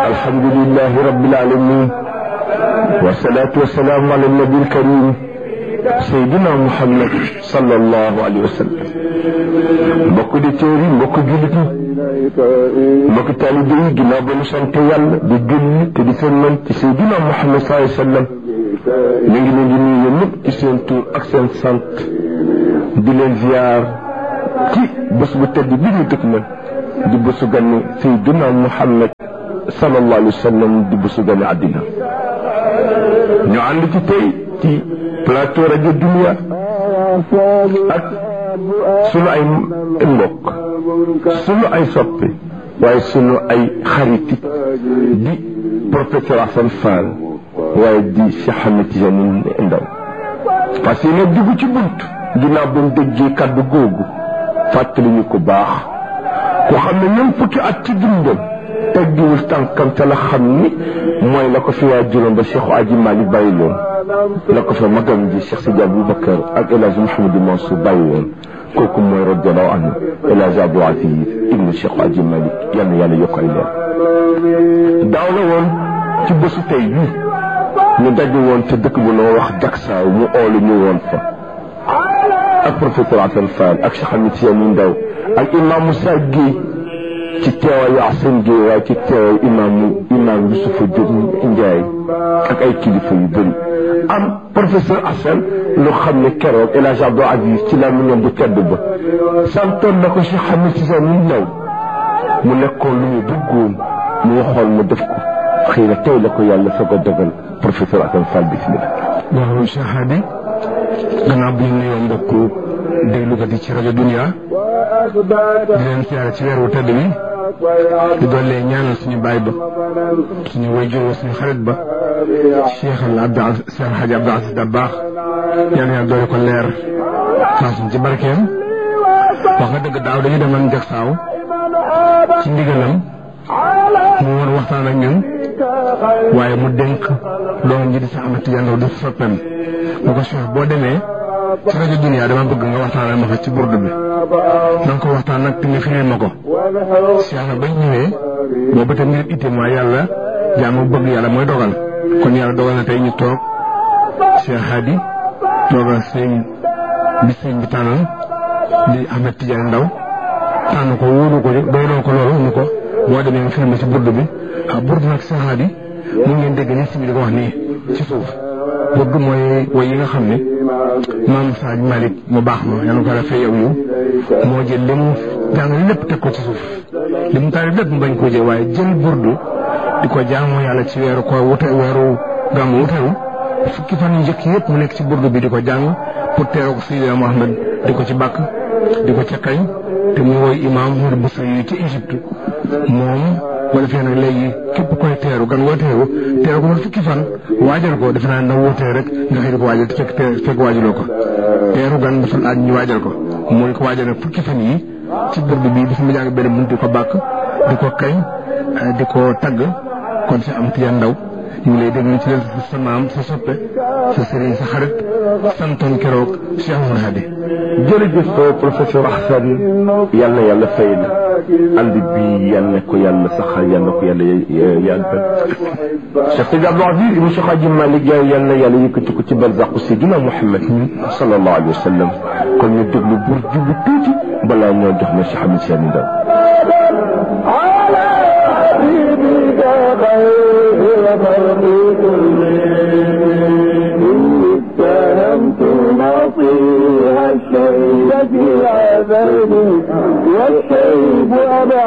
الحمد لله رب العالمين والصلاة والسلام على النبي الكريم سيدنا محمد صلى الله عليه وسلم mbokk di téeri mbokk jullit ñi mbokk taalibe yi ginnaaw ba ñu sant yàlla di julli te di sëlmal ci Seydina Muhammad sallallahu alayhi wa sallam ñu ngi leen di nuyu ñëpp ci seen tur ak seen sant di leen ziar ci bés bu tedd bi ñu dëkk man di bésu ganni Seydina Muhammad sallallahu alayhi wa sallam di bésu ganni àddina ñu ànd ci tey ci plateau rajo Dunia ak sunu ay mbokk sunu ay soppe waaye sunu ay xarit di professeur Assane Fall waaye di Cheikh Ahmed Tidiane Ndaw parce que nag dugg ci bunt ginnaaw ba mu déggee kaddu googu fàttali ñu ko baax ku xam ne ñoom fukki at ci dundam teggiwul tànkam te la xam ni mooy la ko fi waa juróom ba Cheikh Aji Malick bàyyi loon la ko fa magam ji Cheikh Sidi Aboubacar ak El Hadj Mouhamadou Mansour bàyyi woon kooku mooy radiallahu anhu El Hadj Abdou Aziz ibnu Cheikh Aji Malick yal na yàlla yokk ay leer daaw la woon ci bésu tey bii ñu daje woon te dëkk bu noo wax Jaksaaw mu oolu ñu woon fa ak professeur Assane Fall ak Cheikh Ahmed Tidiane Ndaw ak imam Moussa Guèye ci teewaayu Assane Guèye waaye ci teewaayu imaamu imaam Youssoufa Diop Ndiaye ak ay kilifa yu bëri am professeur Assane lu xam ne keroog El Hadj Abdou Aziz ci la mu ñoom bu tedd ba santoon na ko Cheikh Ahmed Tidiane Ndaw mu nekkoon lu ñu bëggoon mu waxoon mu def ko xëy na tey la ko yàlla soog a dogal professeur Assane Fall bismillah waaw Cheikh Hadi gannaaw bi ñu nuyoo mbokku déglukat yi ci rajo Dunia di leen siyaare ci weer wu tedd bi di dollee ñaanal suñu baay ba suñu wayjur wa suñu xarit ba Cheikh al Abdou Aziz Cheikh Hadji Abdou Aziz Dabakh yàlla yàlla doole ko leer faasuñ ci barkeem wax nga dëgg daaw dañu demoon Jaksaaw ci ndigalam mu woon waxtaan ak ñun waaye mu dénk doom ji di Cheikh Ahmed Tidiane Ndaw di soppeem mu ko Cheikh boo demee ci rajo Dunia dama bëgg nga waxtaanal ma fa ci burdu bi na nga ko waxtaan nag te nga firil ma ko Cheikh na bañ ñëwee boobu te ngir itte mooy yàlla jaamu bëgg yàlla mooy dogal kon yàlla dogal na tey ñu toog Cheikh Hadi toogal sëñ bi sëñ bi tànnal di Ahmed Tidiane Ndaw tànn ko wóolu ko doyloo ko loolu ñu ko boo demee nga firil ma ci burdu bi ah burdu nag Cheikh Hadi mu ngeen dégg ni si bi di ko wax nii ci suuf burdu mooy woy yi nga xam ne maam Saaj Malick mu baax ma yàlla ko defee yow yu moo jël li mu jàng lépp teg ko ci suuf li mu taari lépp mu bañ koo jël waaye jël burdu di ko jaamu yàlla ci weeru ko wute weeru gàmmu wuteru fukki fan yu njëkk yëpp mu nekk ci burdu bi di ko jàng pour teeroo ko Seydina Mohamed di ko ci bàkk di ko ca kañ te mu woy imaam Mouride Boussa yi ci Égypte moom wala fee nag léegi képp koy teeru gan woo teeru teeru ko man fukki fan waajal ko defe naa na wootee rek nga xëy di ko waajal te fekk fekk waajaloo ko teeru gan dafa laaj ñu waajal ko mooy ko waajal nag fukki fan yi ci burdu bi dafa ma jàng benn bunt di ko bàkk di ko kañ di ko tagg kon si am tiyan ndaw ñu ngi lay déglu ci leen sa maam sa soppe sa sëriñ sa xarit santoon keroog Cheikh Oumar Hadi jërëjëf professeur Assane yal na yàlla fay la ànd bi yal na ko yàlla saxal yal na ko yàlla yàggal Cheikh Sidi Abdou Aziz ibn Cheikh Hadji Malick yal na yàlla yëkkati ko ci barzaqu Seydina Muhammad sallallahu alayhi wa sallam kon ñu déglu bur jublu tuuti balaa ñoo jox na Cheikh Ahmed Tidiane Ndaw نصيها الشيب في عذابي والشيب أبعد